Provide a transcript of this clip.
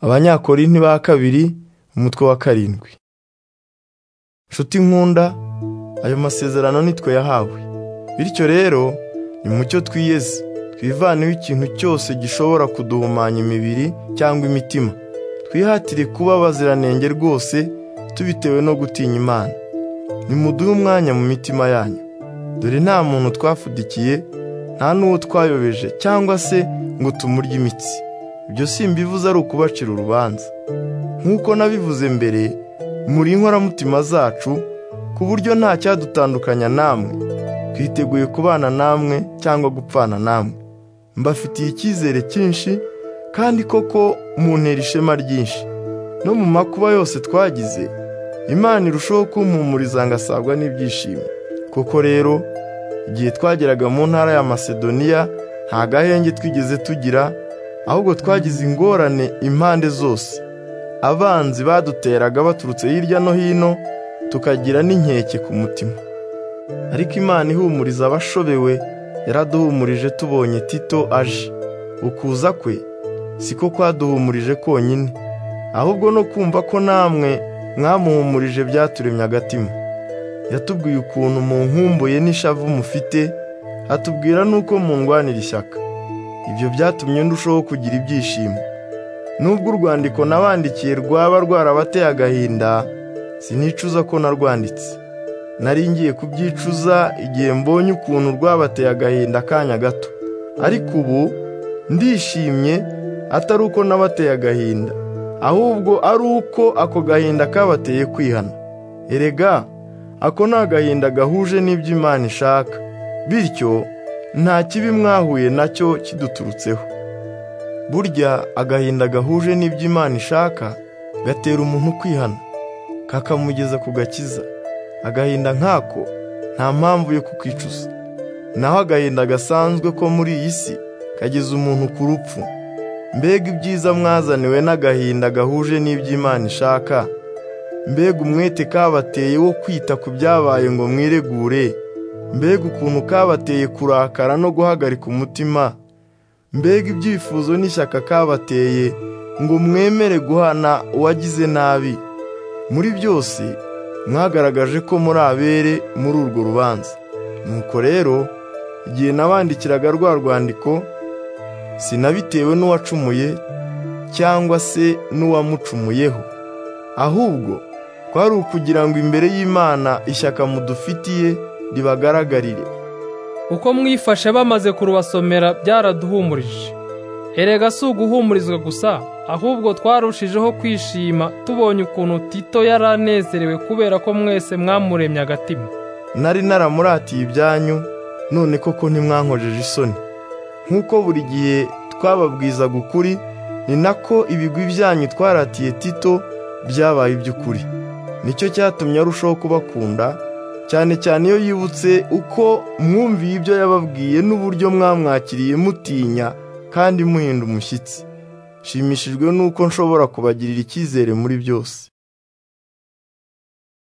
abanyakorinti ba kabiri umutwe wa karindwi nshuti nkunda ayo masezerano nitwe yahawe bityo rero ni mucyo twiyeze twivaneho ikintu cyose gishobora kuduhumanya imibiri cyangwa imitima twihatire kuba abaziranenge rwose tubitewe no gutinya imana nimuduhe umwanya mu mitima yanyu dore nta muntu twafudikiye nta n'uwo twayobeje cyangwa se ngo tumurye imitsi ibyo si imbivuze ari ukubacira urubanza nk'uko nabivuze mbere muri inkoramutima zacu ku buryo nta cyadutandukanya namwe twiteguye kubana namwe cyangwa gupfana namwe mbafitiye icyizere cyinshi kandi koko muntera ishema ryinshi no mu makuba yose twagize imana irushaho kumpumuriza ngasabwa n'ibyishimo koko rero igihe twageraga mu ntara ya masedoniya nta gahenge twigeze tugira ahubwo twagize ingorane impande zose abanzi baduteraga baturutse hirya no hino tukagira n'inkeke ku mutima ariko imana ihumuriza abashobewe yaraduhumurije tubonye tito aje ukuza kwe siko kwaduhumurije konyine ahubwo no kumva ko namwe mwamuhumurije byaturemye agatima yatubwiye ukuntu munkumbuye n'ishavu mufite atubwira n'uko mungwanira ishyaka ibyo byatumye ndushaho kugira ibyishimo nubwo urwandiko nabandikiye rwaba rwarabateye agahinda sinicuza ko narwanditse nari ngiye kubyicuza igihe mbonye ukuntu rwabateye agahinda akanya gato ariko ubu ndishimye atari uko nabateye agahinda ahubwo ari uko ako gahinda kabateye kwihana erega ako ni agahinda gahuje n'ibyo imana ishaka bityo nta kibi mwahuye nacyo kiduturutseho burya agahinda gahuje n'ibyo imana ishaka gatera umuntu kwihana kakamugeza ku gakiza agahinda nk'ako nta mpamvu yo kukicuza naho agahinda gasanzwe ko muri iyi si kageza umuntu ku rupfu mbega ibyiza mwazaniwe n'agahinda gahuje n'ibyo imana ishaka mbega umwete kabateye wo kwita ku byabaye ngo mwiregure mbega ukuntu kabateye kurakara no guhagarika umutima mbega ibyifuzo n'ishyaka kabateye ngo mwemere guhana uwagize nabi muri byose mwagaragaje ko muri abere muri urwo rubanza nuko rero igihe nabandikiraga rwa rwandiko sinabitewe n'uwacumuye cyangwa se n'uwamucumuyeho ahubwo kwari ukugira ngo imbere y'imana ishyaka mudufitiye ribagaragarire uko mwifashe bamaze kurubasomera byaraduhumurije erega si uguhumurizwa gusa ahubwo twarushijeho kwishima tubonye ukuntu tito yari anezerewe kubera ko mwese mwamuremye agatima nari naramuratiye ibyanyu none koko ntimwankojeje isoni nk'uko buri gihe twababwizaga ukuri ni nako ibigwi byanyu twaratiye tito byabaye iby'ukuri nicyo cyatumye arushaho kubakunda cyane cyane iyo yibutse uko mwumviye ibyo yababwiye n'uburyo mwamwakiriye mutinya kandi muhinda umushyitsi nshimishijwe n'uko nshobora kubagirira icyizere muri byose